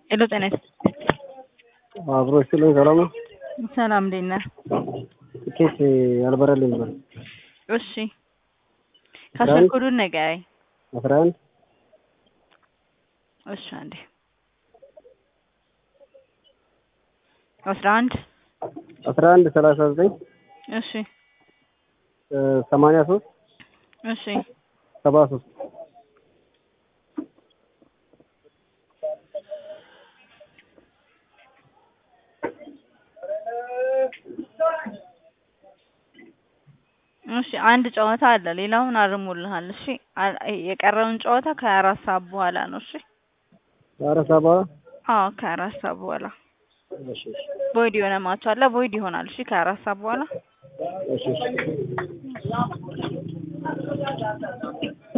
ሄሎ ጤና ይስጥ አብሮ ይስጥልኝ። ሰላም ነው። ሰላም እንዴት ነህ? ትኬት ያልበረልኝ ነበር። እሺ ካሸርኩዱን ንገረኝ። አስራ አንድ እሺ አንዴ አስራ አንድ አስራ አንድ ሰላሳ ዘጠኝ እሺ ሰማንያ ሶስት እሺ ሰባ ሶስት እሺ አንድ ጨዋታ አለ። ሌላውን አርሙልሃል። እሺ አ- የቀረውን ጨዋታ ከሀያ አራት ሰዓት በኋላ ነው። እሺ አረ ሰባ አዎ ከአራት ሰዓት በኋላ እሺ እሺ ቮይድ የሆነ ማች አለ። ቮይድ ይሆናል። እሺ ከአራት ሰዓት በኋላ እሺ እሺ